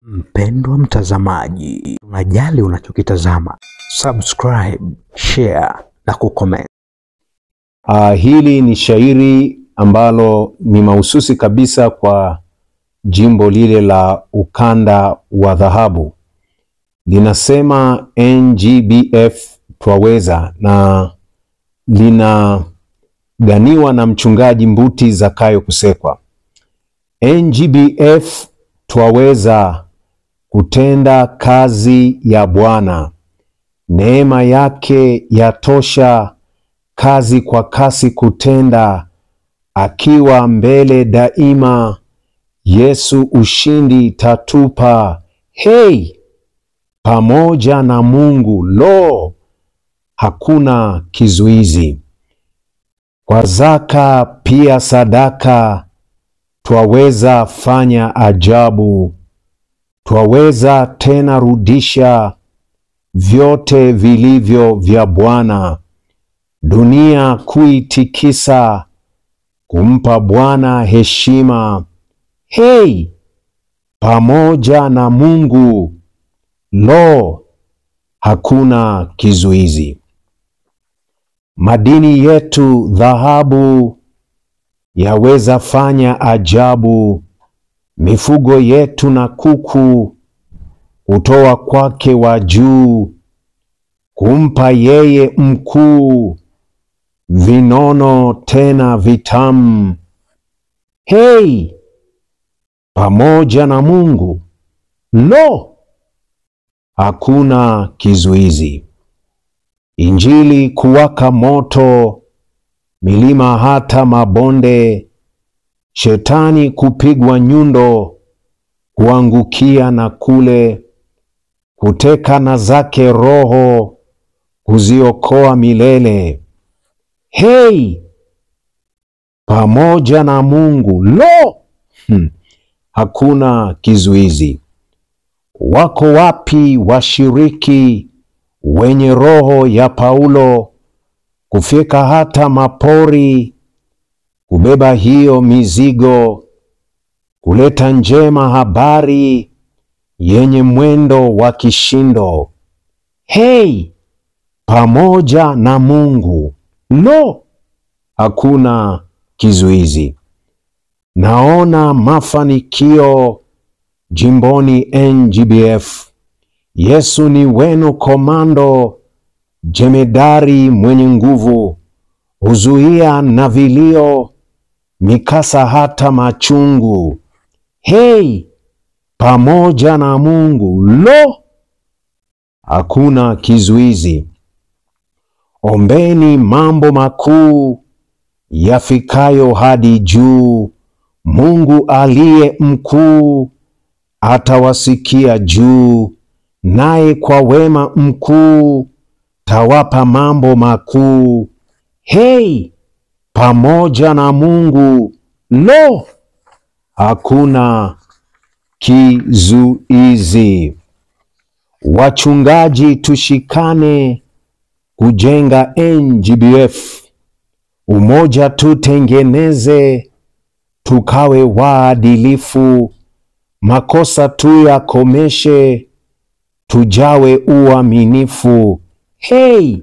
Mpendwa mtazamaji, tunajali unachokitazama. Subscribe, share na kucomment. Uh, hili ni shairi ambalo ni mahususi kabisa kwa jimbo lile la ukanda wa dhahabu. Linasema NGBF twaweza, na linaganiwa na mchungaji Mbuti Zakayo Kusekwa. NGBF twaweza kutenda kazi ya Bwana, neema yake yatosha kazi kwa kasi kutenda, akiwa mbele daima. Yesu ushindi tatupa, hei, pamoja na Mungu, lo, hakuna kizuizi. Kwa zaka pia sadaka, twaweza fanya ajabu, twaweza tena rudisha vyote vilivyo vya Bwana dunia kuitikisa, kumpa Bwana heshima. Hei, pamoja na Mungu, lo, hakuna kizuizi. Madini yetu dhahabu yaweza fanya ajabu, mifugo yetu na kuku kutoa kwake wa juu, kumpa yeye mkuu vinono tena vitamu. Hei, pamoja na Mungu, lo, hakuna kizuizi. Injili kuwaka moto, milima hata mabonde, shetani kupigwa nyundo, kuangukia na kule, kuteka na zake roho, kuziokoa milele. Hei, pamoja na Mungu, lo, hmm, hakuna kizuizi. Wako wapi washiriki wenye roho ya Paulo, kufika hata mapori, kubeba hiyo mizigo, kuleta njema habari yenye mwendo wa kishindo? Hei, pamoja na Mungu, lo, hakuna kizuizi. Naona mafanikio jimboni NGBF. Yesu ni wenu komando, jemedari mwenye nguvu, huzuia na vilio, mikasa hata machungu. Hei, pamoja na Mungu, lo, hakuna kizuizi. Ombeni mambo makuu yafikayo hadi juu. Mungu aliye mkuu atawasikia juu, naye kwa wema mkuu tawapa mambo makuu. Hei, pamoja na Mungu, lo, hakuna kizuizi. Wachungaji tushikane kujenga NGBF, umoja tutengeneze, tukawe waadilifu, makosa tuyakomeshe, tujawe uaminifu. Hei,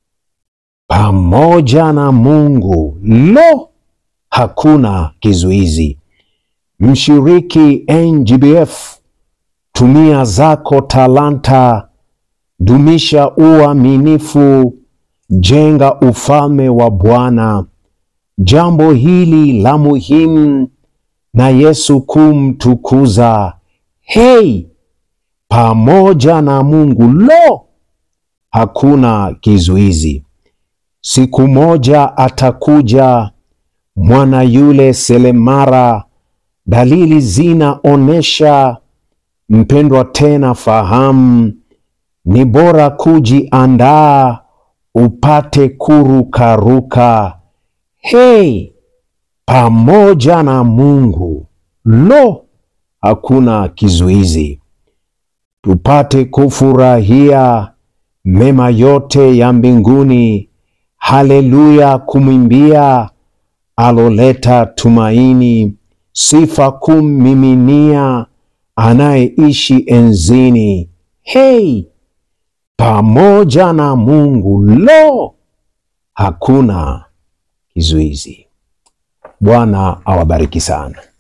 pamoja na Mungu, lo, hakuna kizuizi. Mshiriki NGBF, tumia zako talanta dumisha uaminifu, jenga ufalme wa Bwana. Jambo hili la muhimu na Yesu kumtukuza. Hei, pamoja na Mungu, lo, hakuna kizuizi. Siku moja atakuja mwana yule selemara, dalili zinaonesha. Mpendwa, tena fahamu ni bora kujiandaa upate kurukaruka. Hei, pamoja na Mungu, lo, hakuna kizuizi. Tupate kufurahia mema yote ya mbinguni. Haleluya, kumwimbia aloleta tumaini, sifa kummiminia anayeishi enzini. Hei, pamoja na Mungu, lo, hakuna kizuizi. Bwana awabariki sana.